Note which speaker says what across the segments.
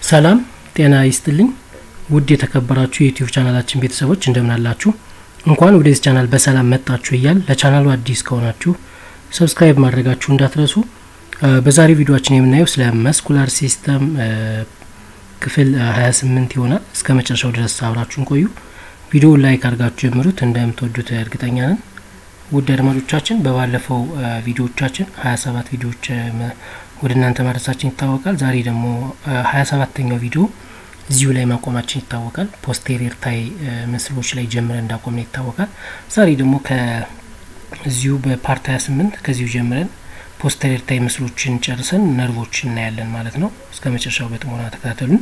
Speaker 1: ሰላም ጤና ይስጥልኝ ውድ የተከበራችሁ የዩቲዩብ ቻናላችን ቤተሰቦች እንደምን አላችሁ እንኳን ወደዚህ ቻናል በሰላም መጣችሁ እያል ለቻናሉ አዲስ ከሆናችሁ ሰብስክራይብ ማድረጋችሁ እንዳትረሱ በዛሬ ቪዲዮችን የምናየው ስለ መስኩላር ሲስተም ክፍል 28 ይሆናል እስከ መጨረሻው ድረስ አብራችሁን ቆዩ ቪዲዮውን ላይክ አድርጋችሁ ጀምሩት እንደምትወዱት እርግጠኛ ነን ውድ አድማጮቻችን በባለፈው ቪዲዮዎቻችን 27 ቪዲዮዎች ወደ እናንተ ማድረሳችን ይታወቃል ዛሬ ደግሞ 27ተኛው ቪዲዮ እዚሁ ላይ ማቆማችን ይታወቃል ፖስቴሪየር ታይ ምስሎች ላይ ጀምረን እንዳቆምን ይታወቃል ዛሬ ደግሞ ከዚሁ በፓርት 28 ከዚሁ ጀምረን ፖስቴሪየር ታይ ምስሎችን ጨርሰን ነርቮች እናያለን ማለት ነው እስከ መጨረሻው በጥሞና ተከታተሉን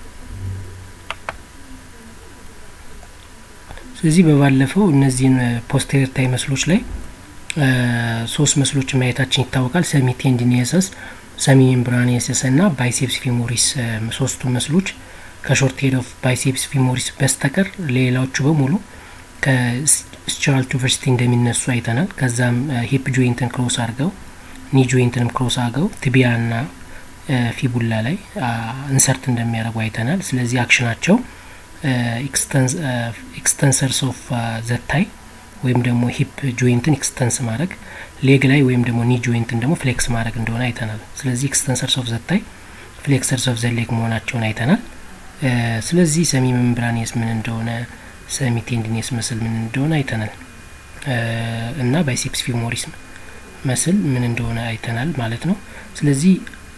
Speaker 1: ስለዚህ በባለፈው እነዚህን ፖስቴሪየር ታይ መስሎች ላይ ሶስት መስሎችን ማየታችን ይታወቃል ሰሚ ቴንዲኒየሰስ ሰሚ ሜምብራኒየሰስ እና ባይሴፕስ ፊሞሪስ ሶስቱ መስሎች ከሾርት ሄድ ኦፍ ባይሴፕስ ፊሞሪስ በስተቀር ሌላዎቹ በሙሉ ከስቸራል ቱቨርሲቲ እንደሚነሱ አይተናል ከዛም ሂፕ ጆይንትን ክሮስ አድርገው ኒ ጆይንትንም ክሮስ አድርገው ትቢያ ና ፊቡላ ላይ ኢንሰርት እንደሚያደርጉ አይተናል ስለዚህ አክሽናቸው ኤክስተንሰርስ ኦፍ ዘታይ ወይም ደግሞ ሂፕ ጆይንትን ኤክስተንስ ማድረግ ሌግ ላይ ወይም ደግሞ ኒ ጆይንትን ደግሞ ፍሌክስ ማድረግ እንደሆነ አይተናል ስለዚህ ኤክስተንሰርስ ኦፍ ዘታይ ፍሌክሰርስ ኦፍ ዘሌግ መሆናቸውን አይተናል ስለዚህ ሰሚ ሜምብራኒየስ ምን እንደሆነ ሰሚ ቴንዲኒየስ መስል ምን እንደሆነ አይተናል እና ባይሴፕስ ፊሞሪስ መስል ምን እንደሆነ አይተናል ማለት ነው ስለዚህ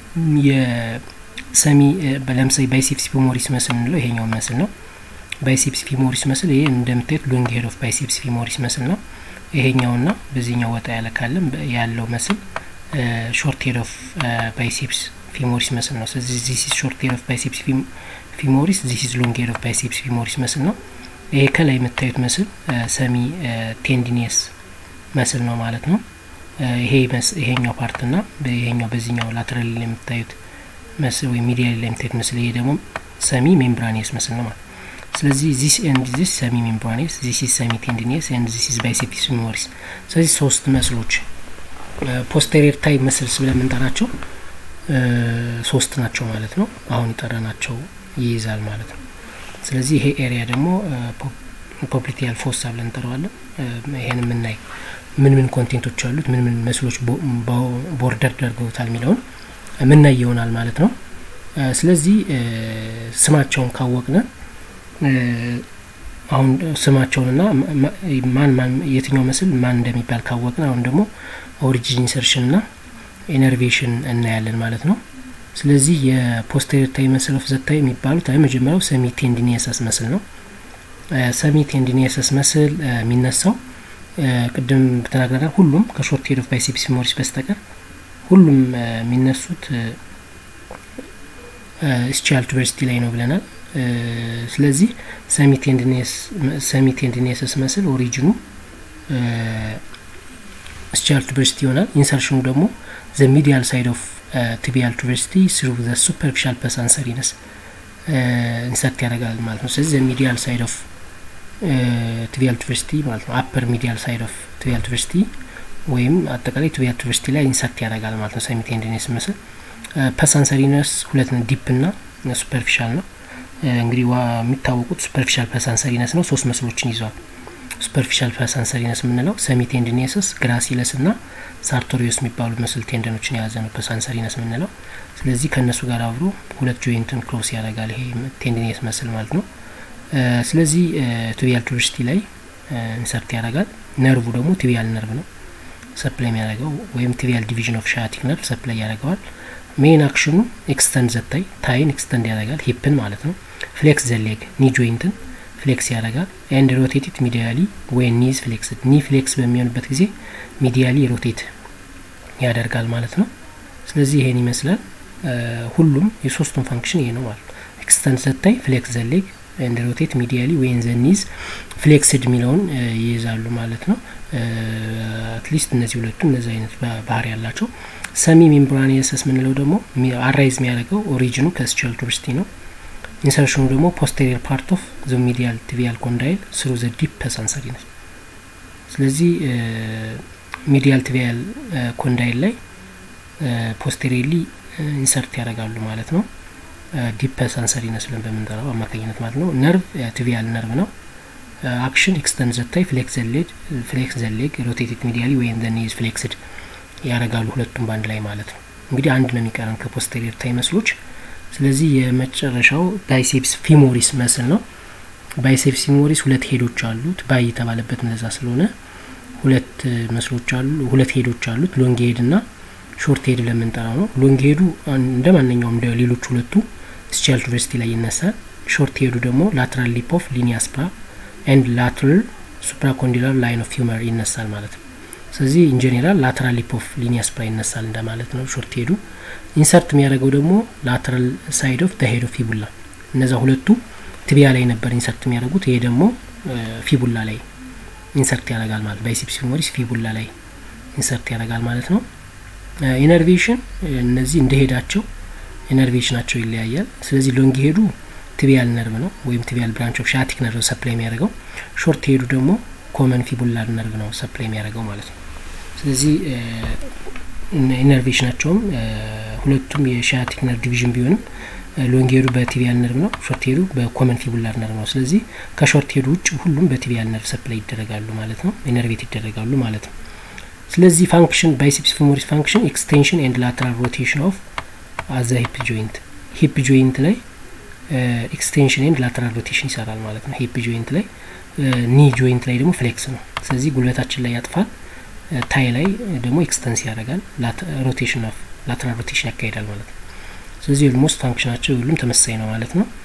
Speaker 1: የሰሚ ለምሳሌ ባይሴፕስ ፊሞሪስ መስል እንለው ይሄኛው መስል ነው ባይሴፕስ ፊሞሪስ መስል ይሄ እንደምታዩት ሎንግ ሄድ ኦፍ ባይሴፕስ ፊሞሪስ መስል ነው ይሄኛውና በዚህኛው ወጣ ያለ ካለም ያለው መስል ሾርት ሄድ ኦፍ ባይሴፕስ ፊሞሪስ መስል ነው ስለዚህ ዚስ ኢዝ ሾርት ሄድ ኦፍ ባይሴፕስ ፊሞሪስ ዚስ ኢዝ ሎንግ ሄድ ኦፍ ባይሴፕስ ፊሞሪስ መስል ነው ይሄ ከላይ የምታዩት መስል ሰሚ ቴንዲኒየስ መስል ነው ማለት ነው ይሄ ይሄኛው ፓርት ና ይሄኛው በዚህኛው ላተራሊ ላይ የምታዩት መስል ወይም ሚዲያ ላይ የምታዩት መስል ይሄ ደግሞ ሰሚ ሜምብራኒየስ መስል ነው ማለት ስለዚህ ዚስ ኤንድ ዚስ ሰሚ ሜምብራኒየስ ዚስ ኢዝ ሰሚ ቴንዲኒየስ ኤንድ ዚስ ኢዝ ባይሴፕስ ፊሞሪስ ስለዚህ ሶስት መስሎች ፖስቴሪየር ታይ መስልስ ብለን የምንጠራቸው ሶስት ናቸው ማለት ነው አሁን የጠራናቸው ይይዛል ማለት ነው ስለዚህ ይሄ ኤሪያ ደግሞ ፖፕሊቲያል ፎሳ ብለን እንጠራዋለን ይሄን የምናይ ምን ምን ኮንቴንቶች አሉት ምን ምን መስሎች ቦርደር ደርገውታል የሚለውን ምናይ ይሆናል ማለት ነው ስለዚህ ስማቸውን ካወቅነ አሁን ስማቸውንና ማን ማን የትኛው መስል ማን እንደሚባል ካወቅን አሁን ደግሞ ኦሪጂን ኢንሰርሽን ና ኢነርቬሽን እናያለን ማለት ነው ስለዚህ የፖስቴሪየር ታይ መስል ኦፍ ዘታይ የሚባሉት መጀመሪያው ሰሚ ቴንዲኒየሰስ መስል ነው ሰሚ ቴንዲኒየሰስ መስል የሚነሳው ቅድም ተናግረናል ሁሉም ከሾርት ሄድ ኦፍ ባይሴፕስ ፊሞሪስ በስተቀር ሁሉም የሚነሱት ስቻል ቱቨርሲቲ ላይ ነው ብለናል ስለዚህ ሰሚ ቴንዲኒየሰስ መስል ኦሪጂኑ ስቻል ቱቨርሲቲ ይሆናል ኢንሰርሽኑ ደግሞ ዘ ሚዲያል ሳይድ ኦፍ ቲቢያል ቱቨርሲቲ ስሩ ዘ ሱፐርፊሻል ፐሳንሰሪነስ ኢንሰርት ያደርጋል ማለት ነው ስለዚህ ዘ ሚዲያል ሳይድ ኦፍ ቲቢያል ቱቨርሲቲ ማለት ነው አፐር ሚዲያል ሳይድ ኦፍ ቲቢያል ቱቨርሲቲ ወይም አጠቃላይ ቲቢያል ቱቨርሲቲ ላይ ኢንሰርት ያደርጋል ማለት ነው ሰሚ ቴንዲኒየስ መስል ፐሳንሰሪነስ ሁለት ነው ዲፕ ና ሱፐርፊሻል ነው እንግዲህ የሚታወቁት ሱፐርፊሻል ፐሳንሰሪነስ ነው ሶስት መስሎችን ይዟል ሱፐርፊሻል ፐሳንሰሪነስ የምንለው ሰሚ ቴንዲኒየስስ ግራሲለስ ና ሳርቶሪዮስ የሚባሉ መስል ቴንደኖችን የያዘ ነው ፐሳንሰሪነስ የምንለው ስለዚህ ከእነሱ ጋር አብሮ ሁለት ጆይንትን ክሮስ ያደርጋል ይሄ ቴንዲኒየስ መስል ማለት ነው ስለዚህ ቲቢያል ቱቨርሲቲ ላይ ኢንሰርት ያደርጋል ነርቡ ደግሞ ቲቢያል ነርቭ ነው ሰፕላይ የሚያደርገው ወይም ቲቢያል ዲቪዥን ኦፍ ሻቲክ ነርቭ ሰፕላይ ያደርገዋል ሜን አክሽኑ ኤክስተንድ ዘታይ ታይን ኤክስተንድ ያደርጋል ሂፕን ማለት ነው ፍሌክስ ዘሌግ ኒ ጆይንትን ፍሌክስ ያደርጋል ኤንድ ሮቴቲት ሚዲያሊ ወይን ኒዝ ፍሌክስድ ኒ ፍሌክስ በሚሆንበት ጊዜ ሚዲያሊ ሮቴት ያደርጋል ማለት ነው ስለዚህ ይሄን ይመስላል ሁሉም የሶስቱም ፋንክሽን ይሄ ነው ማለት ነው ኤክስተንድ ዘታይ ፍሌክስ ዘሌግ ኤንድ ሮቴት ሚዲያሊ ወይን ዘኒዝ ፍሌክስድ የሚለውን ይይዛሉ ማለት ነው አትሊስት እነዚህ ሁለቱ እነዚህ አይነት ባህሪ ያላቸው ሰሚ ሜምብራኒየሰስ ምንለው ደግሞ አራይዝ የሚያደርገው ኦሪጂኑ ከስቻል ቱቨርሲቲ ነው ኢንሰርሽኑ ደግሞ ፖስቴሪየር ፓርት ኦፍ ዘ ሚዲያል ቲቪያል ኮንዳይል ስሩ ዘ ዲፕ ፐሳንሰሪ ነው ስለዚህ ሚዲያል ቲቪያል ኮንዳይል ላይ ፖስቴሪየርሊ ኢንሰርት ያደርጋሉ ማለት ነው ዲፕ ሰንሰሪነስ ብለን በምንጠራው አማካኝነት ማለት ነው። ነርቭ ቲቪያል ነርቭ ነው። አክሽን ኤክስተንድ ዘታይ ፍሌክስ ዘሌድ ፍሌክስ ዘሌግ ሮቴቴድ ሚዲያሊ ወይም ዘ ኒዝ ፍሌክስድ ያደርጋሉ ሁለቱም በአንድ ላይ ማለት ነው። እንግዲህ አንድ ነው የሚቀረን ከፖስቴሪየር ታይ መስሎች። ስለዚህ የመጨረሻው ባይሴፕስ ፊሞሪስ መስል ነው። ባይሴፕስ ፊሞሪስ ሁለት ሄዶች አሉት። ባይ የተባለበት እንደዛ ስለሆነ ሁለት መስሎች አሉ፣ ሁለት ሄዶች አሉት። ሎንግ ሄድ እና ሾርት ሄድ ለምንጠራው ነው። ሎንግ ሄዱ እንደ ማንኛውም እንደ ሌሎች ሁለቱ ስቻል ቱቨርሲቲ ላይ ይነሳል። ሾርት ሄዱ ደግሞ ላትራል ሊፕ ኦፍ ሊኒያ ስፕራ ኤንድ ላትራል ሱፕራኮንዲላር ላይን ኦፍ ሂውመር ይነሳል ማለት ነው። ስለዚህ ኢንጀኔራል ላትራል ሊፕ ኦፍ ሊኒያ ስፕራ ይነሳል እንደማለት ነው። ሾርት ሄዱ ኢንሰርት የሚያደርገው ደግሞ ላትራል ሳይድ ኦፍ ደ ሄድ ኦፍ ፊቡላ። እነዛ ሁለቱ ትቢያ ላይ ነበር ኢንሰርት የሚያደርጉት። ይሄ ደግሞ ፊቡላ ላይ ኢንሰርት ያደርጋል ማለት ባይሴፕስ ፊሞሪስ ፊቡላ ላይ ኢንሰርት ያደርጋል ማለት ነው። ኢነርቬሽን እነዚህ እንደሄዳቸው ኢነርቬሽናቸው ይለያያል። ስለዚህ ሎንግ ሄዱ ቲቢያል ነርቭ ነው ወይም ቲቢያል ብራንች ኦፍ ሻቲክ ነርቭ ሰፕላይ የሚያደርገው። ሾርት ሄዱ ደግሞ ኮመን ፊቡላር ነርቭ ነው ሰፕላይ የሚያደርገው ማለት ነው። ስለዚህ ኢነርቬሽናቸውም ሁለቱም የሻቲክ ነርቭ ዲቪዥን ቢሆንም ሎንግ ሄዱ በቲቢያል ነርቭ ነው፣ ሾርት ሄዱ በኮመን ፊቡላር ነርቭ ነው። ስለዚህ ከሾርት ሄዱ ውጭ ሁሉም በቲቢያል ነርቭ ሰፕላይ ይደረጋሉ ማለት ነው፣ ኢነርቬት ይደረጋሉ ማለት ነው። ስለዚህ ፋንክሽን ባይሴፕስ ፊሞሪስ ፋንክሽን ኤክስቴንሽን ኤንድ ላተራል ሮቴሽን ኦፍ አዘ ሂፕ ጆይንት ሂፕ ጆይንት ላይ ኤክስቴንሽን ኤንድ ላተራል ሮቴሽን ይሰራል ማለት ነው። ሂፕ ጆይንት ላይ ኒ ጆይንት ላይ ደግሞ ፍሌክስ ነው። ስለዚህ ጉልበታችን ላይ ያጥፋል፣ ታይ ላይ ደግሞ ኤክስተንስ ያደርጋል፣ ሮቴሽን ኦፍ ላተራል ሮቴሽን ያካሂዳል ማለት ነው። ስለዚህ ኦልሞስት ፋንክሽናቸው ሁሉም ተመሳሳይ ነው ማለት ነው።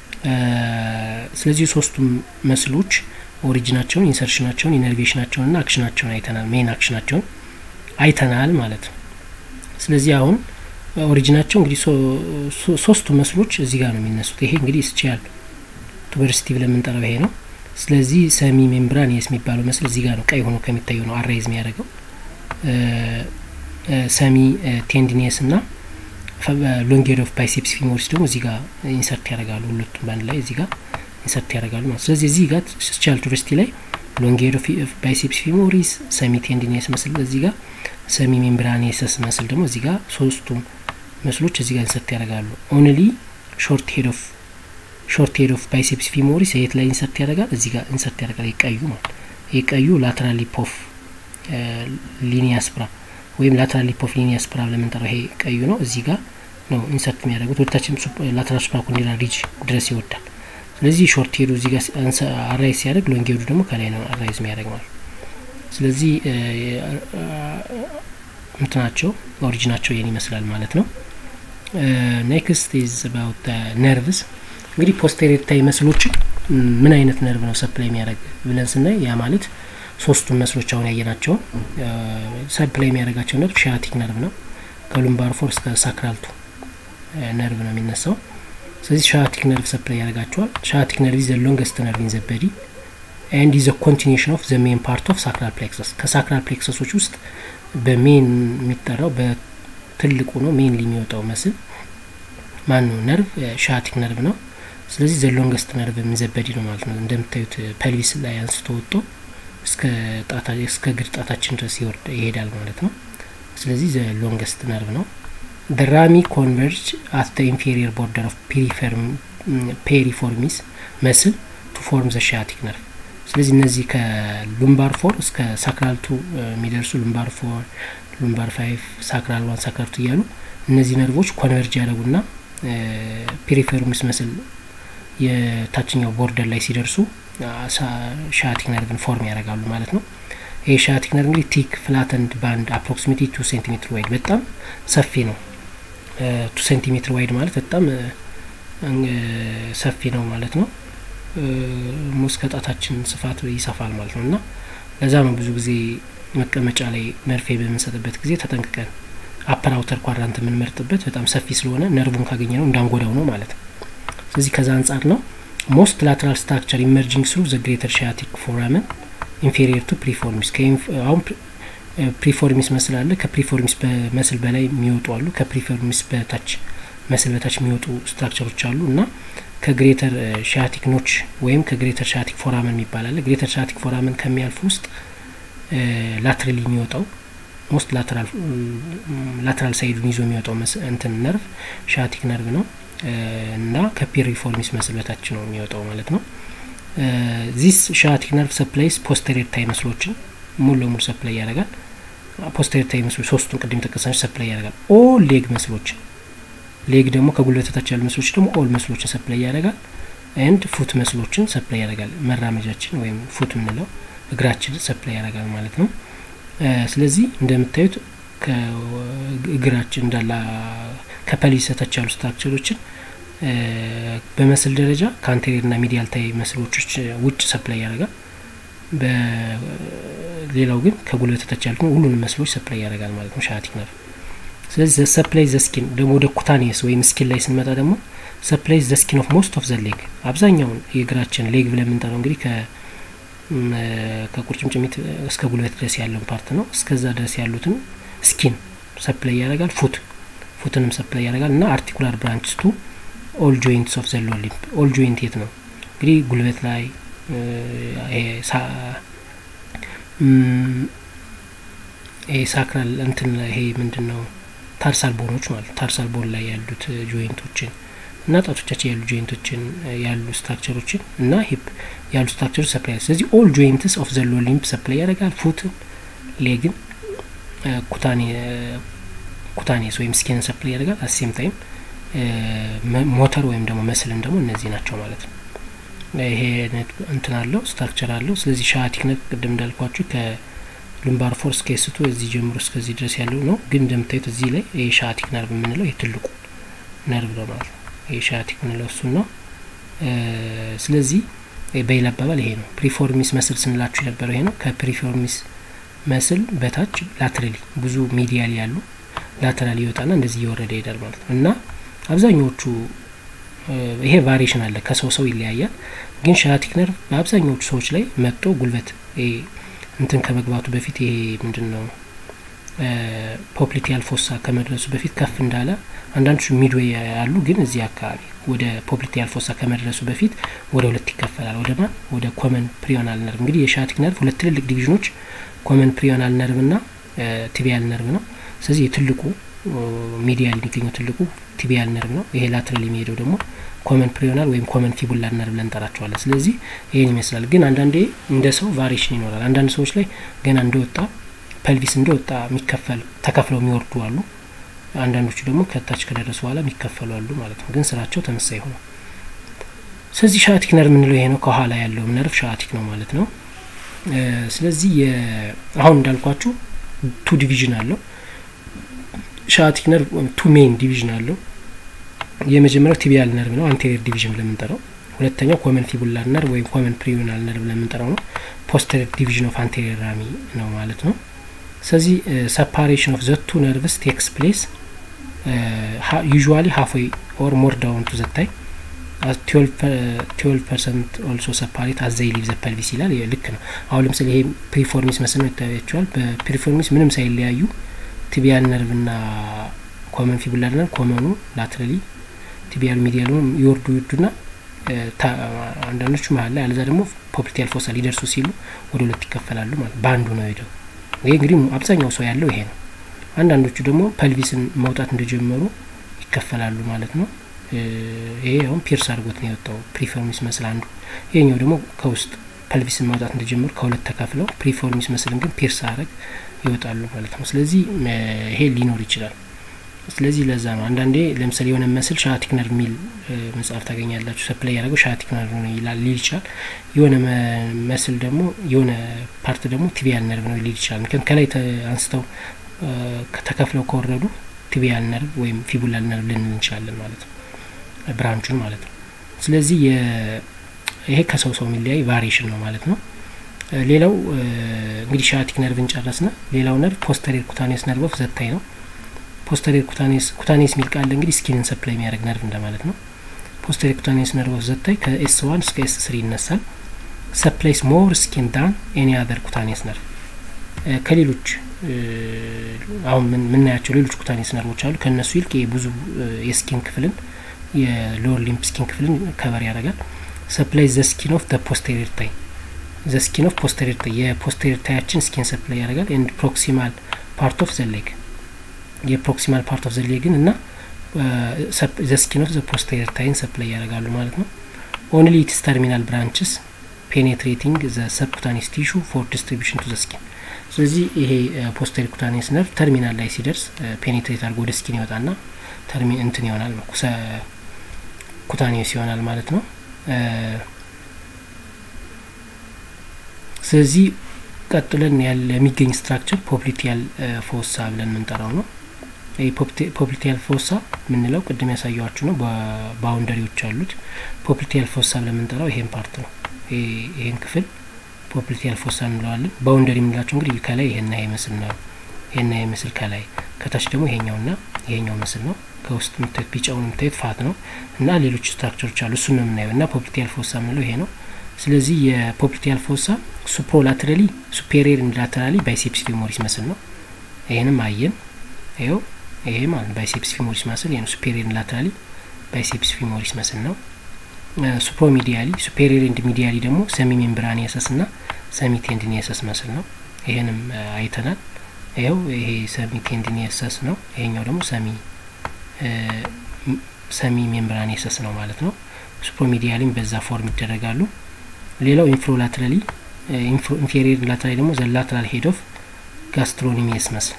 Speaker 1: ስለዚህ ሶስቱም መስሎች ኦሪጂናቸውን፣ ኢንሰርሽናቸውን፣ ኢነርቬሽናቸውን እና አክሽናቸውን አይተናል። ሜን አክሽናቸውን አይተናል ማለት ነው። ስለዚህ አሁን ኦሪጂናቸው እንግዲህ ሶስቱ መስሎች እዚህ ጋር ነው የሚነሱት። ይሄ እንግዲህ ስቺያል ቱበርሲቲ ብለን የምንጠራው ይሄ ነው። ስለዚህ ሰሚ ሜምብራኒየስ የሚባለው መስል እዚህ ጋር ነው፣ ቀይ ሆኖ ከሚታየው ነው አራይዝ የሚያደርገው። ሰሚ ቴንዲኒየስ እና ሎንጌድ ኦፍ ባይሴፕስ ፊሞሪስ ደግሞ እዚህ ጋር ኢንሰርት ያደርጋሉ። ሁለቱም በአንድ ላይ እዚህ ጋር ኢንሰርት ያደርጋሉ ማለት ስለዚህ እዚህ ጋር ስቻል ቱቨርሲቲ ላይ ሎንጌድ ኦፍ ባይሴፕስ ፊሞሪስ፣ ሰሚ ቴንዲኒየስ መስል እዚህ ጋር፣ ሰሚ ሜምብራኒየስ መስል ደግሞ እዚህ ጋር ሶስቱም መስሎች እዚህ ጋር ኢንሰርት ያደርጋሉ። ኦንሊ ሾርት ሄድ ኦፍ ሾርት ሄድ ኦፍ ባይሴፕስ ፊሞሪስ የት ላይ ኢንሰርት ያደርጋል? እዚህ ጋር ኢንሰርት ያደርጋል። የቀዩ ማለት የቀዩ ላተራል ሊፕ ኦፍ ሊኒያ ስፕራ ወይም ላተራል ሊፕ ኦፍ ሊኒያ ስፕራ ለምንጠራው ይሄ ቀዩ ነው። እዚህ ጋር ነው ኢንሰርት የሚያደርጉት። ወደታችን ላተራል ሱፕራኮንዲላር ሪጅ ድረስ ይወዳል። ስለዚህ ሾርት ሄዱ እዚህ ጋር አራይዝ ሲያደርግ፣ ሎንግ ሄዱ ደግሞ ከላይ ነው አራይዝ የሚያደርግ ማለት ስለዚህ እንትናቸው ኦሪጂናቸው ይህን ይመስላል ማለት ነው። ኔክስት ኢዝ አባውት ነርቭስ እንግዲህ ፖስቴሪየር ታይ መስሎችን ምን አይነት ነርቭ ነው ሰፕላይ የሚያደርግ ብለን ስናይ ያ ማለት ሶስቱን መስሎች አሁን ያየናቸውን ሰፕላይ የሚያደርጋቸው ነርቭ ሻያቲክ ነርቭ ነው። ከሉምባር ፎር እስከ ሳክራልቱ ነርቭ ነው የሚነሳው። ስለዚህ ሻያቲክ ነርቭ ሰፕላይ ያደርጋቸዋል። ሻያቲክ ነርቭ ዘ ሎንገስት ነርቭ ኢን ዘ በዲ ኤንድ ዘ ኮንቲኒሽን ኦፍ ዘ ሜን ፓርት ኦፍ ሳክራል ፕሌክሰስ ከሳክራል ፕሌክሰሶች ውስጥ በሜን የሚጠራው በትልቁ ነው። ሜን የሚወጣው መስል ማን ነው? ነርቭ ሻያቲክ ነርቭ ነው። ስለዚህ ዘ ሎንገስት ነርቭ የሚዘበዲ ነው ማለት ነው። እንደምታዩት ፐልቪስ ላይ አንስቶ ወጥቶ እስከ ጣታ እስከ እግር ጣታችን ድረስ ይወርድ ይሄዳል ማለት ነው። ስለዚህ ዘ ሎንገስት ነርቭ ነው። ደ ራሚ ኮንቨርጅ አት ደ ኢንፌሪየር ቦርደር ኦፍ ፔሪፎርሚስ መስል ቱ ፎርም ዘ ሻያቲክ ነርቭ። ስለዚህ እነዚህ ከሉምባር ፎር እስከ ሳክራልቱ የሚደርሱ ሉምባር ፎር፣ ሉምባር ፋይቭ፣ ሳክራል ዋን፣ ሳክራልቱ እያሉ እነዚህ ነርቮች ኮንቨርጅ ያደረጉና ፔሪፎርሚስ መስል የታችኛው ቦርደር ላይ ሲደርሱ ሻያቲክ ነርቭን ፎርም ያደርጋሉ ማለት ነው። ይህ ሻያቲክ ነርቭ እንግዲህ ቲክ ፍላተንድ ባንድ አፕሮክሲሜቲ ቱ ሴንቲሜትር ዋይድ በጣም ሰፊ ነው። ቱ ሴንቲሜትር ዋይድ ማለት በጣም ሰፊ ነው ማለት ነው። ሙስ ከጣታችን ስፋት ይሰፋል ማለት ነው እና ለዛ ነው ብዙ ጊዜ መቀመጫ ላይ መርፌ በምንሰጥበት ጊዜ ተጠንቅቀን አፐር አውተር ኳድራንት የምንመርጥበት በጣም ሰፊ ስለሆነ ነርቡን ካገኘ ነው እንዳንጎዳው ነው ማለት ነው። ስለዚህ ከዛ አንጻር ነው ሞስት ላተራል ስትራክቸር ኢመርጂንግ ስሩ ዘ ግሬተር ሻያቲክ ፎራመን ኢንፌሪየር ቱ ፕሪፎርሚስ አሁን ፕሪፎርሚስ መስል አለ። ከፕሪፎርሚስ መስል በላይ የሚወጡ አሉ። ከፕሪፎርሚስ በታች መስል በታች የሚወጡ ስትራክቸሮች አሉ እና ከግሬተር ሻያቲክ ኖች ወይም ከግሬተር ሻያቲክ ፎራመን የሚባል አለ። ግሬተር ሻያቲክ ፎራመን ከሚያልፍ ውስጥ ላትራሊ የሚወጣው ሞስት ላተራል ሳይዱን ይዞ የሚወጣው እንትን ነርቭ ሻያቲክ ነርቭ ነው። እና ከፒሪፎርሚስ መስል በታች ነው የሚወጣው ማለት ነው። ዚስ ሻቲክ ነርቭ ሰፕላይስ ፖስተሪየር ታይ መስሎችን ሙሉ ለሙሉ ሰፕላይ ያደርጋል። ፖስተሪየር ታይ መስሎች ሶስቱን ቅድም ጠቀሳች ሰፕላይ ያደርጋል። ኦል ሌግ መስሎችን ሌግ ደግሞ ከጉልበት በታች ያሉ መስሎች ደግሞ ኦል መስሎችን ሰፕላይ ያደርጋል። ኤንድ ፉት መስሎችን ሰፕላይ ያደርጋል። መራመጃችን ወይም ፉት የምንለው እግራችን ሰፕላይ ያደርጋል ማለት ነው። ስለዚህ እንደምታዩት ከእግራችን እንዳላ ከፐልቪስ በታች ያሉ ስትራክቸሮችን በመስል ደረጃ ከአንቴሪየር ና ሚዲያል ታይ መስሎች ውጭ ሰፕላይ ያደርጋል። በሌላው ግን ከጉልበት በታች ያሉት ሁሉንም መስሎች ሰፕላይ ያደርጋል ማለት ነው ሻቲክ ነርቭ። ስለዚህ ሰፕላይ ዘ ስኪን ደግሞ ወደ ኩታኒየስ ወይም ስኪን ላይ ስንመጣ ደግሞ ሰፕላይ ዘ ስኪን ኦፍ ሞስት ኦፍ ዘ ሌግ አብዛኛውን የእግራችን ሌግ ብለን የምንጠራው እንግዲህ ከቁርጭምጭሚት እስከ ጉልበት ድረስ ያለውን ፓርት ነው። እስከዛ ድረስ ያሉትን ስኪን ሰፕላይ ያደርጋል። ፉት ፉትንም ሰፕላይ ያደርጋል እና አርቲኩላር ብራንችስ ቱ ኦል ጆይንትስ ኦፍ ዘ ሎወር ሊምብ ኦል ጆይንት የት ነው እንግዲህ ጉልበት ላይ ይሄ ሳክራል እንትን ይሄ ምንድን ነው ታርሳል ቦኖች ማለት ታርሳል ቦን ላይ ያሉት ጆይንቶችን እና ጣቶቻችን ያሉ ጆይንቶችን ያሉ ስትራክቸሮችን እና ሂፕ ያሉ ስትራክቸሮች ሰፕላይ ስለዚህ ኦል ጆይንትስ ኦፍ ዘ ሎወር ሊምብ ሰፕላይ ያደርጋል። ፉትን፣ ሌግን፣ ኩታኔስ ወይም ስኪንን ሰፕላይ ያደርጋል። አሴም ታይም ሞተር ወይም ደግሞ መስልን ደግሞ እነዚህ ናቸው ማለት ነው። ይሄ እንትን አለው ስትራክቸር አለው። ስለዚህ ሻቲክ ነርቭ ቅድም እንዳልኳችሁ ከሉምባር ፎርስ ከስቶ እዚህ ጀምሮ እስከዚህ ድረስ ያለው ነው። ግን እንደምታዩት እዚህ ላይ ይሄ ሻቲክ ነርቭ የምንለው ይሄ ትልቁ ነርቭ ነው ማለት ነው። ይሄ ሻቲክ የምንለው እሱን ነው። ስለዚህ በሌላ አባባል ይሄ ነው። ፕሪፎርሚስ መስል ስንላችሁ የነበረው ይሄ ነው። ከፕሪፎርሚስ መስል በታች ላትራሊ ብዙ ሚዲያል ያሉ ላተራል ይወጣና እንደዚህ እየወረደ ይሄዳል ማለት ነው እና አብዛኛዎቹ ይሄ ቫሪሽን አለ ከሰው ሰው ይለያያል። ግን ሻቲክ ነርቭ በአብዛኛዎቹ ሰዎች ላይ መጥቶ ጉልበት እንትን ከመግባቱ በፊት ይሄ ምንድን ነው ፖፕሊቲያል ፎሳ ከመድረሱ በፊት ከፍ እንዳለ አንዳንዶቹ ሚድዌይ ያሉ ግን እዚህ አካባቢ ወደ ፖፕሊቲያል ፎሳ ከመድረሱ በፊት ወደ ሁለት ይከፈላል። ወደ ማን ወደ ኮመን ፕሪዮናል ነርቭ። እንግዲህ የሻቲክ ነርቭ ሁለት ትልልቅ ዲቪዥኖች ኮመን ፕሪዮናል ነርቭ ና ቲቢያል ነርቭ ነው። ስለዚህ የትልቁ ሚዲያል የሚገኘው ትልቁ ቲቢያል ነርቭ ነው። ይሄ ላትራል የሚሄደው ደግሞ ኮመን ፕሪዮናል ወይም ኮመን ፊቡላር ነርቭ ብለን እንጠራቸዋለን። ስለዚህ ይህን ይመስላል። ግን አንዳንዴ እንደ ሰው ቫሪሽን ይኖራል። አንዳንድ ሰዎች ላይ ገና እንደወጣ ፐልቪስ እንደወጣ የሚከፈል ተከፍለው የሚወርዱ አሉ። አንዳንዶቹ ደግሞ ከታች ከደረሱ በኋላ የሚከፈሉ አሉ ማለት ነው። ግን ስራቸው ተመሳይ ሆነ። ስለዚህ ሻቲክ ነርቭ የምንለው ይሄ ነው። ከኋላ ያለው ነርቭ ሻቲክ ነው ማለት ነው። ስለዚህ አሁን እንዳልኳችሁ ቱ ዲቪዥን አለው ሻቲክ ነርቭ ቱ ሜን ዲቪዥን አለው። የመጀመሪያው ቲቢያል ነርቭ ነው፣ አንቴሪየር ዲቪዥን ብለን የምንጠራው። ሁለተኛው ኮመን ፊቡላር ነርቭ ወይም ኮመን ፕሪዮናል ነርቭ ብለን የምንጠራው ነው። ፖስተሪየር ዲቪዥን ኦፍ አንቴሪየር ራሚ ነው ማለት ነው። ስለዚህ ሰፓሬሽን ኦፍ ዘቱ ነርቭስ ቴክስ ፕሌስ ዩዥዋሊ ሀፍዌይ ኦር ሞር ዳውን ቱ ዘታይ ትዌልቭ ፐርሰንት ኦልሶ ሰፓሬት አዘይ ሊቭ ዘ ፐልቪስ ይላል። ልክ ነው። አሁን ለምሳሌ ይሄ ፕሪፎርሚስ መስል ነው ይታያቸዋል። በፕሪፎርሚስ ምንም ሳይለያዩ ቲቢያል ነርቭ ና ኮመን ፊቡላር ነርቭ ኮመኑ ላትራሊ ቲቢያል ሚዲያሉ ይወርዱ ይወርዱና አንዳንዶቹ መሀል ላይ አለዛ ደግሞ ፖፕሊቲያል ፎሳ ሊደርሱ ሲሉ ወደ ሁለት ይከፈላሉ ማለት በአንዱ ነው ሄደው። ይሄ እንግዲህ አብዛኛው ሰው ያለው ይሄ ነው። አንዳንዶቹ ደግሞ ፐልቪስን መውጣት እንደጀመሩ ይከፈላሉ ማለት ነው። ይሄ አሁን ፒርስ አድርጎት ነው የወጣው ፕሪፎርሚስ መስል አንዱ። ይሄኛው ደግሞ ከውስጥ ፐልቪስን ማውጣት እንደጀመሩ ከሁለት ተከፍለው ፕሪፎርሚስ መስልን ግን ፒርስ አረግ ይወጣሉ ማለት ነው። ስለዚህ ይሄ ሊኖር ይችላል። ስለዚህ ለዛ ነው አንዳንዴ ለምሳሌ የሆነ መስል ሻቲክ ነርቭ የሚል መጽሐፍ ታገኛላችሁ። ሰፕላይ ያደረገው ሻቲክ ነርቭ ነው ይላል ሊል ይችላል። የሆነ መስል ደግሞ የሆነ ፓርት ደግሞ ቲቢያል ነርቭ ነው ሊል ይችላል። ምክንያቱም ከላይ አንስተው ተከፍለው ከወረዱ ቲቢያል ነርቭ ወይም ፊቡላር ነርቭ ልንል እንችላለን ማለት ነው፣ ብራንቹን ማለት ነው። ስለዚህ ይሄ ከሰው ሰው የሚለያይ ቫሪዬሽን ነው ማለት ነው። ሌላው እንግዲህ ሻቲክ ነርቭን ጨረስነ። ሌላው ነርቭ ፖስተሪየር ኩታኔስ ነርቭ ኦፍ ዘታይ ነው። ፖስተሪየር ኩታኔስ ኩታኔስ የሚል ቃል እንግዲህ ስኪንን ሰፕላይ የሚያደርግ ነርቭ እንደማለት ነው። ፖስተሪየር ኩታኔስ ነርቭ ኦፍ ዘታይ ከኤስ ዋን እስከ ኤስ ስሪ ይነሳል። ሰፕላይስ ሞር ስኪን ዳን ኤኒ አዘር ኩታኔስ ነርቭ ከሌሎች አሁን የምናያቸው ሌሎች ኩታኔስ ነርቮች አሉ። ከእነሱ ይልቅ ብዙ የስኪን ክፍልን የሎወር ሊምፕ ስኪን ክፍልን ከበር ያደርጋል። ሰፕላይ ዘ ስኪን ኦፍ ደ ፖስቴሪየር ታይ ዘ ስኪን ኦፍ ፖስቴሪየር ታይ የፖስቴሪየር ታያችን ስኪን ሰፕላይ ያደርጋል። ኤንድ ፕሮክሲማል ፓርት ኦፍ ዘ ሌግ የፕሮክሲማል ፓርት ኦፍ ዘ ሌግን እና ዘ ስኪን ኦፍ ዘ ፖስተሪየር ታይን ሰፕላይ ያደርጋሉ ማለት ነው። ኦንሊ ኢትስ ተርሚናል ብራንችስ ፔኔትሬቲንግ ዘ ሰብኩታኒስ ቲሹ ፎር ዲስትሪቢሽን ቱ ዘ ስኪን። ስለዚህ ይሄ ፖስተሪ ኩታኒስ ነርቭ ተርሚናል ላይ ሲደርስ ፔኔትሬት አድርጎ ወደ ስኪን ይወጣና ተርሚ እንትን ይሆናል ነው ኩታኒስ ይሆናል ማለት ነው። ስለዚህ ቀጥለን ያለ የሚገኝ ስትራክቸር ፖፕሊቲያል ፎሳ ብለን የምንጠራው ነው። ፖፕሊቲያል ፎሳ የምንለው ቅድም ያሳየዋችሁ ነው። በባውንደሪዎች አሉት። ፖፕሊቲያል ፎሳ ብለን የምንጠራው ይሄን ፓርት ነው። ይሄን ክፍል ፖፕሊቲያል ፎሳ እንለዋለን። ባውንደሪ የምንላቸው እንግዲህ ከላይ ይሄና ይሄ ምስል ነው። ይሄና ይሄ ምስል ከላይ፣ ከታች ደግሞ ይሄኛውና ይሄኛው ምስል ነው። ከውስጥ የምታዩት ቢጫውን የምታዩት ፋት ነው እና ሌሎች ስትራክቸሮች አሉ። እሱን ነው የምናየው እና ፖፕሊቲያል ፎሳ የምንለው ይሄ ነው። ስለዚህ የፖፕሊቲያል ፎሳ ሱፕሮላተራሊ ሱፔሪየር ላተራሊ ባይሴፕስ ፊሞሪስ መስል ነው። ይሄንም አየን። ይኸው ይሄ ማለት ባይሴፕስ ፊሞሪስ መስል ይሄ ነው። ሱፔሪየር ላተራሊ ባይሴፕስ ፊሞሪስ መስል ነው። ሱፕሮሚዲያሊ ሱፔሪየር ኤንድ ሚዲያሊ ደግሞ ሰሚ ሜምብራኒየሰስ እና ሰሚ ቴንዲኒየሰስ መስል ነው። ይሄንም አይተናል። ይኸው ይሄ ሰሚ ቴንዲኒየሰስ ነው። ይሄኛው ደግሞ ሰሚ ሰሚ ሜምብራኒየሰስ ነው ማለት ነው። ሱፕሮሚዲያሊም በዛ ፎርም ይደረጋሉ። ሌላው ኢንፍሮላትራሊ ኢንፌሪየር ላትራሊ ደግሞ ዘ ላትራል ሄድ ኦፍ ጋስትሮኒሚየስ መስል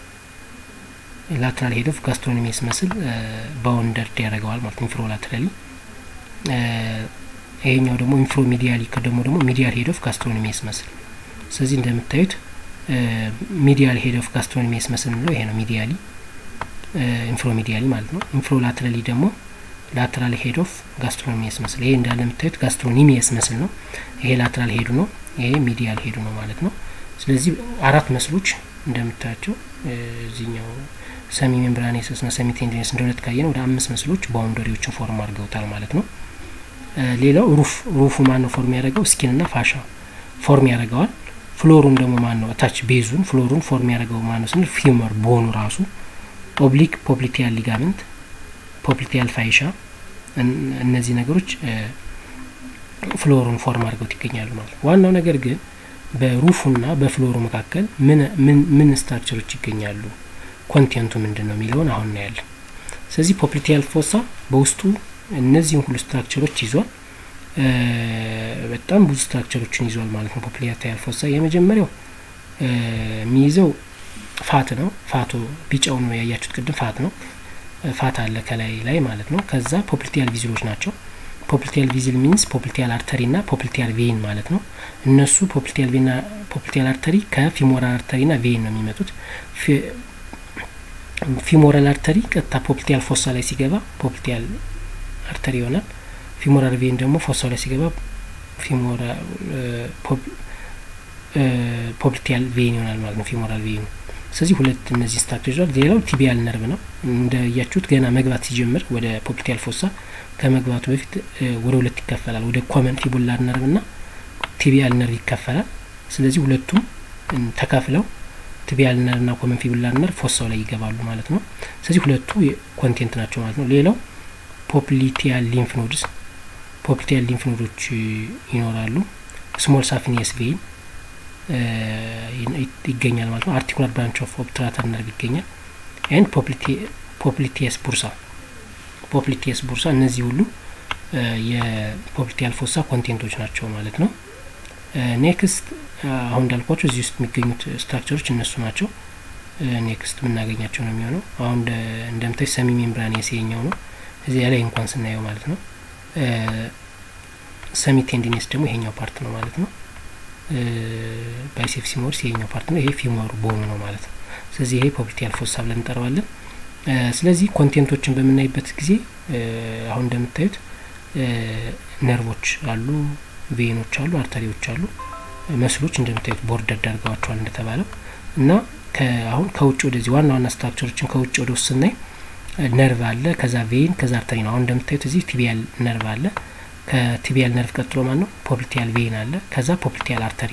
Speaker 1: ላትራል ሄድ ኦፍ ጋስትሮኒሚየስ መስል ባውንደርድ ያደርገዋል ማለት ኢንፍሮላትራሊ። ይሄኛው ደግሞ ኢንፍሮ ሚዲያሊ ደግሞ ደግሞ ሚዲያል ሄድ ኦፍ ጋስትሮኒሚየስ መስል። ስለዚህ እንደምታዩት ሚዲያል ሄድ ኦፍ ጋስትሮኒሚየስ መስል የምንለው ይሄ ነው። ሚዲያሊ ኢንፍሮ ሚዲያሊ ማለት ነው። ኢንፍሮ ላትራሊ ደግሞ ላትራል ሄድ ኦፍ ጋስትሮኒሚየስ መስል ይሄ እንዳለ የምታዩት ጋስትሮኒሚየስ መስል ነው። ይሄ ላትራል ሄዱ ነው። ይሄ ሚዲያል ሄዱ ነው ማለት ነው። ስለዚህ አራት መስሎች እንደምታያቸው እዚህኛው ሰሚ ሜምብራኔሰስ ና ሰሚ ቴንዲነስ እንደ ሁለት ካየን ወደ አምስት መስሎች ባውንደሪዎችን ፎርም አድርገውታል ማለት ነው። ሌላው ሩፍ ሩፉ ማን ነው ፎርም ያደረገው? ስኪን ና ፋሻ ፎርም ያደርገዋል። ፍሎሩን ደግሞ ማን ነው? ታች ቤዙን ፍሎሩን ፎርም ያደረገው ማን ነው ስንል ፊመር ቦኑ ራሱ ኦብሊክ ፖፕሊቲያል ሊጋመንት ፖፕሊቲያል ፋይሻ እነዚህ ነገሮች ፍሎሩን ፎርም አድርገውት ይገኛሉ ማለት ነው። ዋናው ነገር ግን በሩፉና በፍሎሩ መካከል ምን ምን ስትራክቸሮች ይገኛሉ፣ ኮንቴንቱ ምንድን ነው የሚለውን አሁን እናያለን። ስለዚህ ፖፕሊቲያል ፎሳ በውስጡ እነዚህን ሁሉ ስትራክቸሮች ይዟል። በጣም ብዙ ስትራክቸሮችን ይዟል ማለት ነው። ፖፕሊቲያል ፎሳ የመጀመሪያው የሚይዘው ፋት ነው። ፋቱ ቢጫው ነው ያያችሁት ቅድም ፋት ነው። ፋት አለ ከላይ ላይ ማለት ነው። ከዛ ፖፕሊቲያል ቪዝሎች ናቸው። ፖፕሊቲያል ቪዝል ሚንስ ፖፕሊቲያል አርተሪ ና ፖፕሊቲያል ቬይን ማለት ነው። እነሱ ፖፕሊቲያል ቬና ፖፕሊቲያል አርተሪ ከፊሞራል አርተሪ ና ቬይን ነው የሚመጡት። ፊሞራል አርተሪ ቀጥታ ፖፕሊቲያል ፎሳ ላይ ሲገባ ፖፕሊቲያል አርተሪ ይሆናል። ፊሞራል ቬይን ደግሞ ፎሳው ላይ ሲገባ ፖፕሊቲያል ቬይን ይሆናል ማለት ነው። ፊሞራል ቬይኑ ስለዚህ ሁለት እነዚህ ስትራክቸር ይዟል። ሌላው ቲቢያል ነርቭ ነው። እንደያችሁት ገና መግባት ሲጀምር ወደ ፖፕሊቲያል ፎሳ ከመግባቱ በፊት ወደ ሁለት ይከፈላል። ወደ ኮመን ፊቡላር ነርቭ ና ቲቢያል ነርቭ ይከፈላል። ስለዚህ ሁለቱም ተከፍለው ቲቢያል ነርቭ ና ኮመን ፊቡላር ነርቭ ፎሳው ላይ ይገባሉ ማለት ነው። ስለዚህ ሁለቱ ኮንቴንት ናቸው ማለት ነው። ሌላው ፖፕሊቲያል ሊንፍ ኖድስ ፖፕሊቲያል ሊንፍ ኖዶች ይኖራሉ። ስሞል ሳፊኒየስ ቬይን ይገኛል ማለት ነው። አርቲኩላር ብራንች ኦፍ ኦብትራተር ነርቭ ይገኛል። ኤንድ ፖፕሊቲየስ ቡርሳ ፖፕሊቲየስ ቡርሳ እነዚህ ሁሉ የፖፕሊቲያል ፎሳ ኮንቴንቶች ናቸው ማለት ነው። ኔክስት አሁን እንዳልኳቸው እዚህ ውስጥ የሚገኙት ስትራክቸሮች እነሱ ናቸው። ኔክስት የምናገኛቸው ነው የሚሆነው። አሁን እንደምታይ ሰሚ ሜምብራኒየስ የኛው ነው እዚያ ላይ እንኳን ስናየው ማለት ነው። ሰሚ ቴንዲኔስ ደግሞ ይሄኛው ፓርት ነው ማለት ነው። ባይሴፕስ ፊሞሪስ ይሄኛው ፓርት ነው። ይሄ ፊሞር ቦኑ ነው ማለት ነው። ስለዚህ ይሄ ፖፕሊቲያል ፎሳ ብለን እንጠራዋለን። ስለዚህ ኮንቴንቶችን በምናይበት ጊዜ አሁን እንደምታዩት ነርቮች አሉ፣ ቬኖች አሉ፣ አርተሪዎች አሉ፣ መስሎች እንደምታዩት ቦርደር ዳርገዋቸዋል እንደተባለው እና አሁን ከውጭ ወደዚህ ዋና ዋና ስትራክቸሮችን ከውጭ ወደ ውስጥ ስናይ ነርቭ አለ፣ ከዛ ቬን፣ ከዛ አርተሪ ነው። አሁን እንደምታዩት እዚህ ቲቢያል ነርቭ አለ። ከቲቢያል ነርቭ ቀጥሎ ማን ነው? ፖፕሊቲያል ቬን አለ። ከዛ ፖፕሊቲያል አርተሪ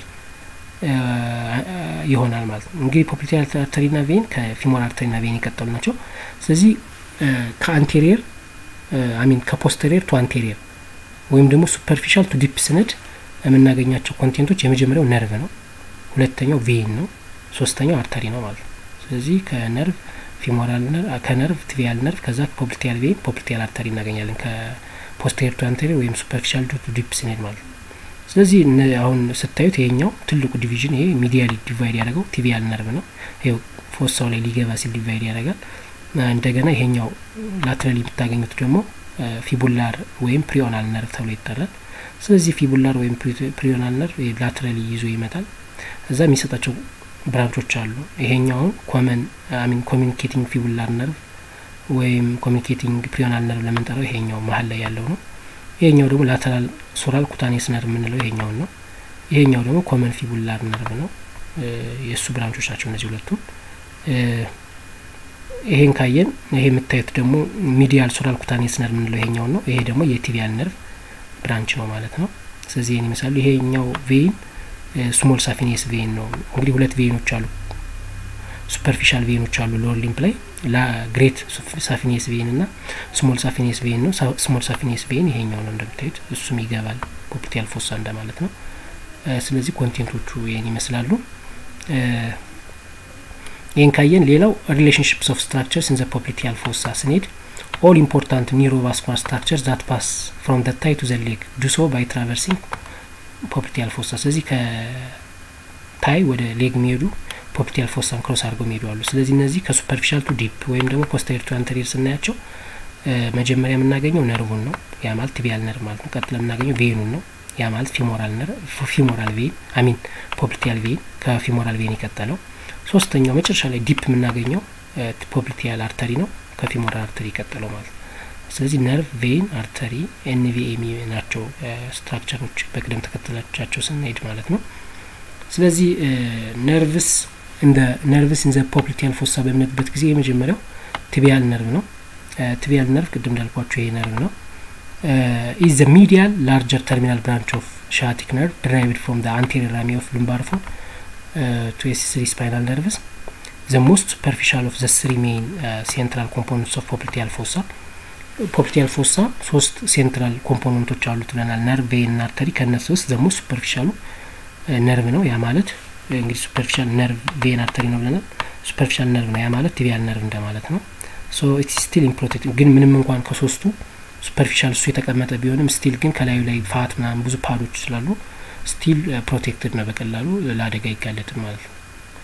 Speaker 1: ይሆናል ማለት ነው። እንግዲህ ፖፕሊቲያል አርተሪና ቬን ከፊሞር አርተሪና ቬን የቀጠሉ ናቸው። ስለዚህ ከአንቴሪየር አሚን ከፖስተሪየር ቱ አንቴሪየር ወይም ደግሞ ሱፐርፊሻል ቱ ዲፕ ስነድ የምናገኛቸው ኮንቴንቶች የመጀመሪያው ነርቭ ነው፣ ሁለተኛው ቬን ነው፣ ሶስተኛው አርተሪ ነው ማለት ነው። ስለዚህ ከነርቭ ፊሞራል ከነርቭ ቲቢያል ነርቭ ከዛ ፖፕሊቲያል ቬን ፖፕሊቲያል አርተሪ እናገኛለን ከፖስቴሪየር ቱ አንቴሪየር ወይም ሱፐርፊሻል ቱ ዲፕ ስንሄድ ማለት ነው። ስለዚህ አሁን ስታዩት ይሄኛው ትልቁ ዲቪዥን ይሄ ሚዲያሊ ዲቫይድ ያደረገው ቲቢያል ነርቭ ነው። ይኸው ፎሳው ላይ ሊገባ ሲል ዲቫይድ ያደርጋል። እንደገና ይሄኛው ላትራሊ የምታገኙት ደግሞ ፊቡላር ወይም ፕሪዮናል ነርቭ ተብሎ ይጠራል። ስለዚህ ፊቡላር ወይም ፕሪዮናል ነርቭ ላትራሊ ይዞ ይመጣል። እዛ የሚሰጣቸው ብራንቾች አሉ። ይሄኛውን ኮመን አሚን ኮሚኒኬቲንግ ፊቡላር ነርቭ ወይም ኮሚኒኬቲንግ ፕሪዮናል ነርቭ ለምንጠራው ይሄኛው መሀል ላይ ያለው ነው። ይሄኛው ደግሞ ላተራል ሶራል ኩታኔስ ነርቭ የምንለው ይሄኛውን ነው። ይሄኛው ደግሞ ኮመን ፊቡላር ነርቭ ነው። የእሱ ብራንቾች ናቸው እነዚህ ሁለቱም። ይሄን ካየን ይሄ የምታዩት ደግሞ ሚዲያል ሶራል ኩታኔስ ነርቭ የምንለው ይሄኛውን ነው። ይሄ ደግሞ የቲቢያል ነርቭ ብራንች ነው ማለት ነው። ስለዚህ ይህን ይመስላሉ። ይሄኛው ቬይን ስሞል ሳፊኔስ ቬን ነው። እንግዲህ ሁለት ቬኖች አሉ፣ ሱፐርፊሻል ቬኖች አሉ ሎወር ሊምፕ ላይ ግሬት ሳፊኔስ ቬን እና ስሞል ሳፊኔስ ቬን ነው። ስሞል ሳፊኔስ ቬን ይሄኛው ነው እንደምታዩት፣ እሱም ይገባል ፖፕሊቲያል ፎሳ እንደማለት ነው። ስለዚህ ኮንቴንቶቹ ይህን ይመስላሉ። ይህን ካየን ሌላው ሪሌሽንሽፕስ ኦፍ ስትራክቸርስ ኢን ዘ ፖፕሊቲያል ፎሳ ስንሄድ ኦል ኢምፖርታንት ኒውሮቫስኩላር ስትራክቸርስ ዛት ፓስ ፍሮም ዘ ታይ ቱ ዘ ሌግ ዱ ሶ ባይ ትራቨርሲንግ ፖፕሊቲያል ፎሳ። ስለዚህ ከታይ ወደ ሌግ የሚሄዱ ፖፕሊቲያል ፎሳን ክሮስ አድርገው የሚሄዱ አሉ። ስለዚህ እነዚህ ከሱፐርፊሻል ቱ ዲፕ ወይም ደግሞ ፖስተሪር ቱ አንተሪር ስናያቸው መጀመሪያ የምናገኘው ነርቡን ነው፣ ያ ማለት ቲቢያል ነርቭ ማለት ነው። ቀጥለ የምናገኘው ቬኑን ነው፣ ያ ማለት ፊሞራል ነርቭ ፊሞራል ቬን አሚን ፖፕሊቲያል ቬን ከፊሞራል ቬን የቀጠለው። ሶስተኛው መጨረሻ ላይ ዲፕ የምናገኘው ፖፕሊቲያል አርተሪ ነው፣ ከፊሞራል አርተሪ የቀጠለው ማለት ነው። ስለዚህ ነርቭ ቬን አርተሪ ኤንቪኤሚ ናቸው ስትራክቸሮች በቅደም ተከተላቻቸው ስንሄድ ማለት ነው። ስለዚህ ነርቭስ እንደ ነርቭስ ኢን ዘ ፖፕሊቲያል ፎሳ በምንሄድበት ጊዜ የመጀመሪያው ቲቢያል ነርቭ ነው። ቲቢያል ነርቭ ቅድም እንዳልኳቸው ይሄ ነርቭ ነው። ኢዝ ዘ ሚዲያል ላርጀር ተርሚናል ብራንች ኦፍ ሻቲክ ነርቭ ድራይቭድ ፍሮም ዘ አንቴሪየር ራሚ ኦፍ ሉምባር ፎ ቱ ኤስ ስሪ ስፓይናል ነርቭስ ዘ ሞስት ሱፐርፊሻል ኦፍ ዘ ስሪ ሜይን ሴንትራል ኮምፖነንትስ ኦፍ ፖፕሊቲያል ፎሳ ፖፕሊቲያል ፎሳ ሶስት ሴንትራል ኮምፖነንቶች አሉት ብለናል። ነርቭ፣ ቬን እና አርተሪ። ከእነሱ ውስጥ ዘሞ ሱፐርፊሻሉ ነርቭ ነው። ያ ማለት እንግዲህ ሱፐርፊሻል ነርቭ፣ ቬን፣ አርተሪ ነው ብለናል። ሱፐርፊሻል ነርቭ ነው። ያ ማለት ቲቢያል ነርቭ እንደማለት ነው። ሶ ኢት ስቲል ኢምፕሮቴክት ግን ምንም እንኳን ከሶስቱ ሱፐርፊሻል እሱ የተቀመጠ ቢሆንም ስቲል ግን ከላዩ ላይ ፋት ምናምን ብዙ ፓዶች ስላሉ ስቲል ፕሮቴክትድ ነው፣ በቀላሉ ለአደጋ አይጋለጥም ማለት ነው።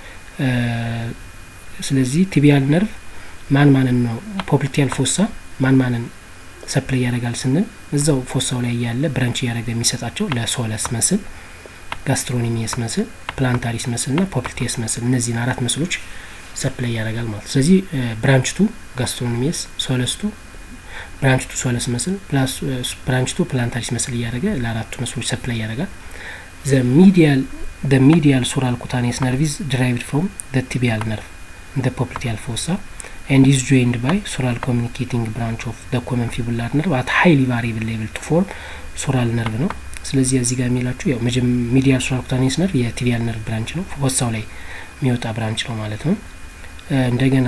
Speaker 1: ስለዚህ ቲቢያል ነርቭ ማን ማንን ነው ፖፕሊቲያል ፎሳ ማን ማንን ሰፕላይ ያደርጋል ስንል እዛው ፎሳው ላይ ያለ ብራንች እያደረገ የሚሰጣቸው ለሶለስ መስል፣ ጋስትሮኒሚየስ መስል፣ ፕላንታሪስ መስል ና ፖፕሊቲየስ መስል እነዚህን አራት መስሎች ሰፕላይ ያደርጋል ማለት ስለዚህ ብራንች ቱ ጋስትሮኒሚየስ፣ ሶለስ ቱ ብራንች ቱ ሶለስ መስል፣ ብራንች ቱ ፕላንታሪስ መስል እያደረገ ለአራቱ መስሎች ሰፕላይ ያደርጋል። ዘ ሚዲያል the medial sural cutaneous nerve is derived from the tibial nerve in the popliteal fossa and is joined by sural communicating branch of the common fibular nerve at highly variable level to form sural nerve ነው። ስለዚህ እዚህ ጋር የሚላችሁ ያው ሚዲያል ሱራል ኩታኔስ ነርቭ የቲቢያል ነርቭ ብራንች ነው፣ ፎሳው ላይ የሚወጣ ብራንች ነው ማለት ነው። እንደገና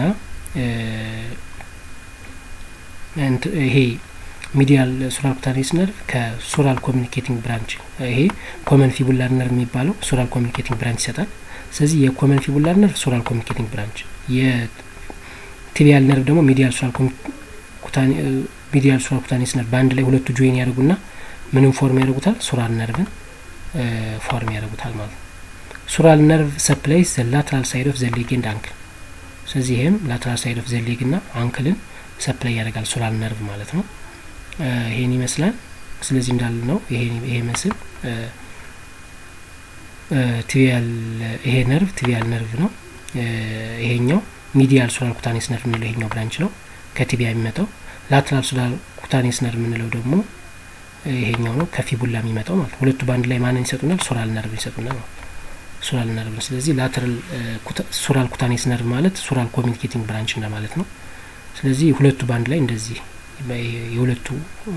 Speaker 1: ይሄ ሚዲያል ሱራል ኩታኔስ ነርቭ ከሱራል ኮሚኒኬቲንግ ብራንች ይሄ ኮመን ፊቡላር ነርቭ የሚባለው ሱራል ኮሚኒኬቲንግ ብራንች ይሰጣል። ስለዚህ የኮመን ፊቡላር ነርቭ ሱራል ኮሚኒኬቲንግ ብራንች፣ የቲቢያል ነርቭ ደግሞ ሚዲያል ሱራል ሚዲያል ሱራል ኩታኔስ ነርቭ በአንድ ላይ ሁለቱ ጆይን ያደርጉና ምንም ፎርም ያደርጉታል፣ ሱራል ነርቭን ፎርም ያደርጉታል ማለት ነው። ሱራል ነርቭ ሰፕላይስ ዘ ላትራል ሳይድ ኦፍ ዘ ሌግ ኤንድ አንክል። ስለዚህ ይህም ላትራል ሳይድ ኦፍ ዘ ሌግ ና አንክልን ሰፕላይ ያደርጋል ሱራል ነርቭ ማለት ነው። ይሄን ይመስላል። ስለዚህ እንዳል ነው ይሄ መስል ቲቢያል ይሄ ነርቭ ቲቢያል ነርቭ ነው። ይሄኛው ሚዲያል ሱራል ኩታኔስ ነርቭ የምንለው ይሄኛው ብራንች ነው ከቲቢያ የሚመጣው። ላትራል ሱራል ኩታኔስ ነርቭ የምንለው ደግሞ ይሄኛው ነው ከፊቡላ የሚመጣው ማለት ሁለቱ በአንድ ላይ ማንን ይሰጡናል? ሱራል ነርቭ ይሰጡናል ማለት ሱራል ነርቭ ነው። ስለዚህ ላትራል ሱራል ኩታኔስ ነርቭ ማለት ሱራል ኮሚኒኬቲንግ ብራንች እንደማለት ነው። ስለዚህ ሁለቱ በአንድ ላይ እንደዚህ የሁለቱ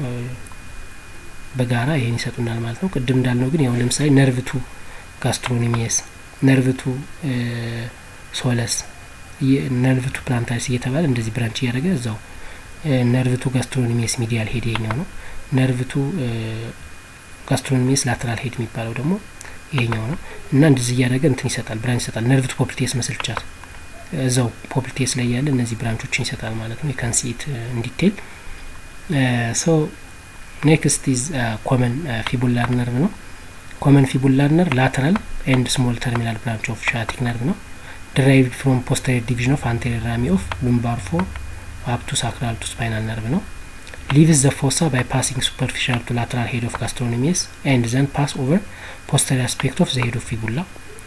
Speaker 1: በጋራ ይሄን ይሰጡናል ማለት ነው። ቅድም እንዳልነው ግን ያው ለምሳሌ ነርቭቱ ጋስትሮኒሚየስ፣ ነርቭቱ ሶለስ፣ ነርቭቱ ፕላንታሪስ እየተባለ እንደዚህ ብራንች እያደረገ እዛው ነርቭቱ ጋስትሮኒሚየስ ሚዲያል ሄድ ይሄኛው ነው። ነርቭቱ ጋስትሮኒሚየስ ላተራል ሄድ የሚባለው ደግሞ ይሄኛው ነው እና እንደዚህ እያደረገ እንትን ይሰጣል ብራንች ይሰጣል። ነርቭቱ ፖፕሊቴስ መስል ብቻ እዛው ፖፕሊቴስ ላይ ያለ እነዚህ ብራንቾችን ይሰጣል ማለት ነው የካንሲት እንዲቴል ሶ ኔክስት ኢዝ ኮመን ፊቡላር ነርቭ ነው ኮመን ፊቡላር ነርቭ ላተራል ኤንድ ስሞል ተርሚናል ብራንች ኦፍ ሻቲክ ነርቭ ነው derived from posterior division of anterior rami of lumbar four up to sacral to spinal nerve ነው leaves the fossa by passing superficial to lateral head of gastrocnemius and then pass over posterior aspect of the head of fibula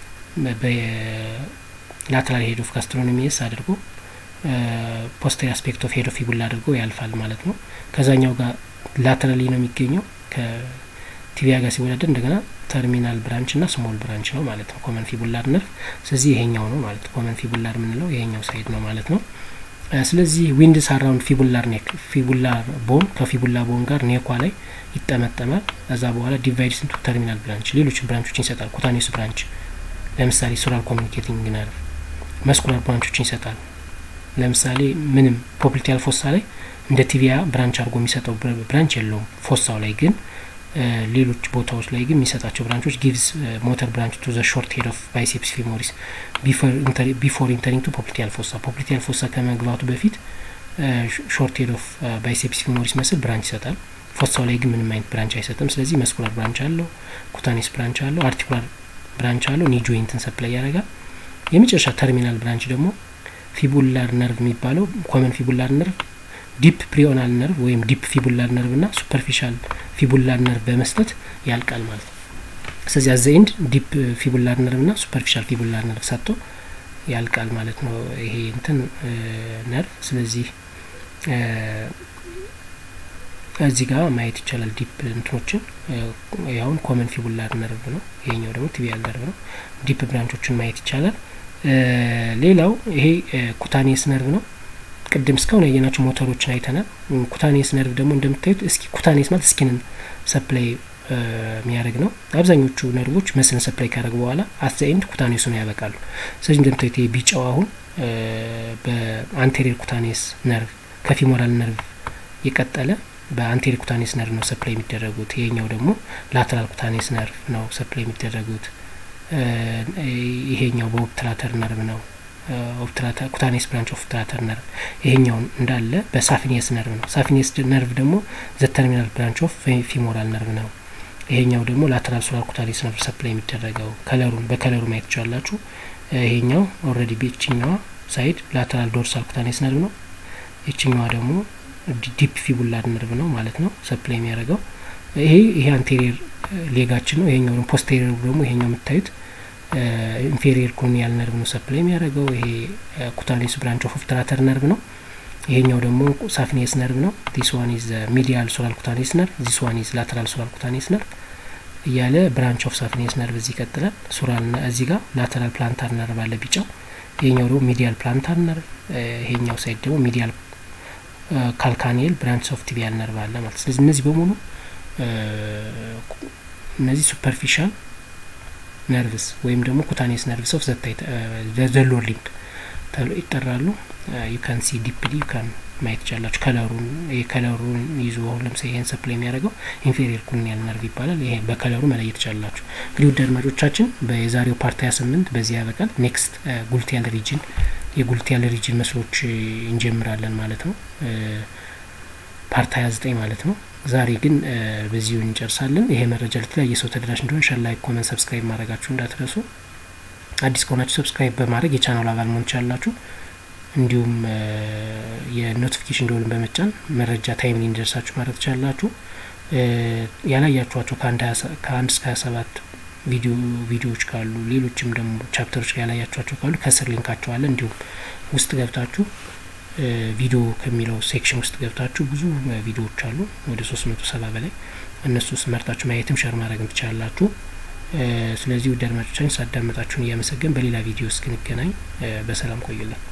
Speaker 1: ላተራል ሄድ ኦፍ ጋስትሮኖሚየስ አድርጎ ፖስተሪየር አስፔክት ኦፍ ሄድ ኦፍ ፊቡላ አድርጎ ያልፋል ማለት ነው ከዛኛው ጋር ላተራሊ ነው የሚገኘው ከቲቢያ ጋር ሲወዳደር እንደገና ተርሚናል ብራንች እና ስሞል ብራንች ነው ማለት ነው ኮመን ፊቡላር ነርቭ ስለዚህ ይሄኛው ነው ማለት ነው ኮመን ፊቡላር የምንለው ይሄኛው ሳይድ ነው ማለት ነው ስለዚህ ዊንድስ አራውንድ ፊቡላር ኔክ ፊቡላር ቦን ከፊቡላ ቦን ጋር ኔኳ ላይ ይጠመጠማል ከዛ በኋላ ዲቫይድስ ኢንቱ ተርሚናል ብራንች ሌሎች ብራንቾችን ይሰጣል ኩታኔስ ብራንች ለምሳሌ ሱራል ኮሚኒኬቲንግ ነርቭ መስኩላር ብራንቾችን ይሰጣል ለምሳሌ ምንም ፖፕሊቲያል ፎሳ ላይ እንደ ቲቪያ ብራንች አድርጎ የሚሰጠው ብራንች የለውም ፎሳው ላይ ግን ሌሎች ቦታዎች ላይ ግን የሚሰጣቸው ብራንቾች ጊቭስ ሞተር ብራንች ቱ ዘ ሾርት ሄድ ኦፍ ባይሴፕስ ፊሞሪስ ቢፎር ኢንተሪንግ ቱ ፖፕሊቲያል ፎሳ ፖፕሊቲያል ፎሳ ከመግባቱ በፊት ሾርት ሄድ ኦፍ ባይሴፕስ ፊሞሪስ መስል ብራንች ይሰጣል ፎሳው ላይ ግን ምንም አይነት ብራንች አይሰጥም ስለዚህ መስኩላር ብራንች አለው ኩታኔስ ብራንች አለው አርቲኩላር ብራንች አለው ኒ ጆይንትን ሰፕላይ ያደርጋል የመጨረሻ ተርሚናል ብራንች ደግሞ ፊቡላር ነርቭ የሚባለው ኮመን ፊቡላር ነርቭ ዲፕ ፕሪዮናል ነርቭ ወይም ዲፕ ፊቡላር ነርቭ ና ሱፐርፊሻል ፊቡላር ነርቭ በመስጠት ያልቃል ማለት ነው ስለዚህ አዘ ኤንድ ዲፕ ፊቡላር ነርቭ ና ሱፐርፊሻል ፊቡላር ነርቭ ሰጥቶ ያልቃል ማለት ነው ይሄ እንትን ነርቭ ስለዚህ እዚህ ጋር ማየት ይቻላል ዲፕ እንትኖችን ያሁን ኮመን ፊቡላር ነርቭ ነው ይሄኛው ደግሞ ቲቢያል ነርቭ ነው ዲፕ ብራንቾችን ማየት ይቻላል ሌላው ይሄ ኩታኔስ ነርቭ ነው ቅድም እስካሁን ያየናቸው ሞተሮችን አይተናል ኩታኔስ ነርቭ ደግሞ እንደምታዩት እስኪ ኩታኔስ ማለት ስኪንን ሰፕላይ የሚያደርግ ነው አብዛኞቹ ነርቮች መስልን ሰፕላይ ካደረግ በኋላ አት ኤንድ ኩታኔሱ ነው ያበቃሉ ስለዚህ እንደምታዩት ይሄ ቢጫው አሁን በአንቴሪየር ኩታኔስ ነርቭ ከፊሞራል ነርቭ የቀጠለ በአንቴሪየር ኩታኔስ ነርቭ ነው ሰፕላይ የሚደረጉት ይሄኛው ደግሞ ላተራል ኩታኔስ ነርቭ ነው ሰፕላይ የሚደረጉት ይሄኛው በኦፕትራተር ነርቭ ነው ኩታኔስ ብራንች ኦፍ ኦፕትራተር ነርቭ ይሄኛውን እንዳለ በሳፊኒየስ ነርቭ ነው ሳፊኒየስ ነርቭ ደግሞ ዘ ተርሚናል ብራንች ኦፍ ፊሞራል ነርቭ ነው ይሄኛው ደግሞ ላተራል ሶላር ኩታኔስ ነርቭ ሰፕላይ የሚደረገው ከለሩን በከለሩ ማየት ትችላላችሁ ይሄኛው ኦልሬዲ በችኛዋ ሳይድ ላተራል ዶርሳል ኩታኔስ ነርቭ ነው ይችኛዋ ደግሞ ዲፕ ፊቡላር ነርቭ ነው ማለት ነው ሰፕላይ የሚያደርገው ይሄ ይሄ አንቴሪየር ሌጋችን ነው ይሄኛው ደግሞ ፖስቴሪየር ደግሞ ይሄኛው የምታዩት ኢንፌሪየር ኮኒያል ነርቭ ነው ሰፕላይ የሚያደርገው ይሄ ኩታኔስ ብራንች ኦፍ ኦፕትራተር ነርቭ ነው ይሄኛው ደግሞ ሳፊኒየስ ነርቭ ነው ዲስ ዋን ኢዝ ሚዲያል ሶላር ኩታኔስ ነርቭ ዲስ ዋን ኢዝ ላተራል ሶላር ኩታኔስ ነርቭ እያለ ብራንች ኦፍ ሳፊኒየስ ነርቭ እዚህ ይቀጥላል ሱራል እዚህ ጋር ላተራል ፕላንታር ነርቭ አለ ቢጫው ይሄኛው ደግሞ ሚዲያል ፕላንታር ነርቭ ይሄኛው ሳይድ ደግሞ ሚዲያል ካልካኒየል ብራንች ኦፍ ቲቢያል ነርቭ አለ ማለት ስለዚህ እነዚህ በሙሉ እነዚህ ሱፐርፊሻል ነርቭስ ወይም ደግሞ ኩታኔስ ነርቭስ ኦፍ ዘታይ ዘሎር ሊምብ ተብሎ ይጠራሉ ዩ ካን ሲ ዲፕሊ ዩ ካን ማየት ይቻላችሁ ከለሩን ይሄ ከለሩን ይዞ አሁን ለምሳሌ ይሄን ሰፕላይ የሚያደርገው ኢንፌሪየር ኩኒያል ነርቭ ይባላል ይሄ በከለሩ መለየት ይቻላችሁ እንግዲህ ውድ አድማጮቻችን በዛሬው ፓርት ሀያ ስምንት በዚህ ያበቃል ኔክስት ጉልቲያል ሪጅን የጉልቲያል ሪጅን መስሎች እንጀምራለን ማለት ነው ፓርት ሀያ ዘጠኝ ማለት ነው ዛሬ ግን በዚሁ እንጨርሳለን ይሄ መረጃ ለተለያየ ሰው ተደራሽ እንዲሆን ሸር ላይክ ኮመንት ሰብስክራይብ ማድረጋችሁ እንዳትረሱ አዲስ ከሆናችሁ ሰብስክራይብ በማድረግ የቻናሉ አባል መሆን ትችላላችሁ እንዲሁም የኖቲፊኬሽን ደወልን በመጫን መረጃ ታይምሊ እንዲደርሳችሁ ማድረግ ትችላላችሁ ያላያችኋቸው ከአንድ እስከ ሀያ ሰባት ቪዲዮ ቪዲዮዎች ካሉ ሌሎችም ደግሞ ቻፕተሮች ያላያችኋቸው ካሉ ከስር ሊንካቸው አለ እንዲሁም ውስጥ ገብታችሁ ቪዲዮ ከሚለው ሴክሽን ውስጥ ገብታችሁ ብዙ ቪዲዮዎች አሉ ወደ ሶስት መቶ ሰባ በላይ እነሱ ውስጥ መርጣችሁ ማየትም ሸር ማድረግም ትችላላችሁ ስለዚህ ውድ አድማጮቻችን ሳዳመጣችሁን እያመሰገን በሌላ ቪዲዮ እስክንገናኝ በሰላም ቆዩልን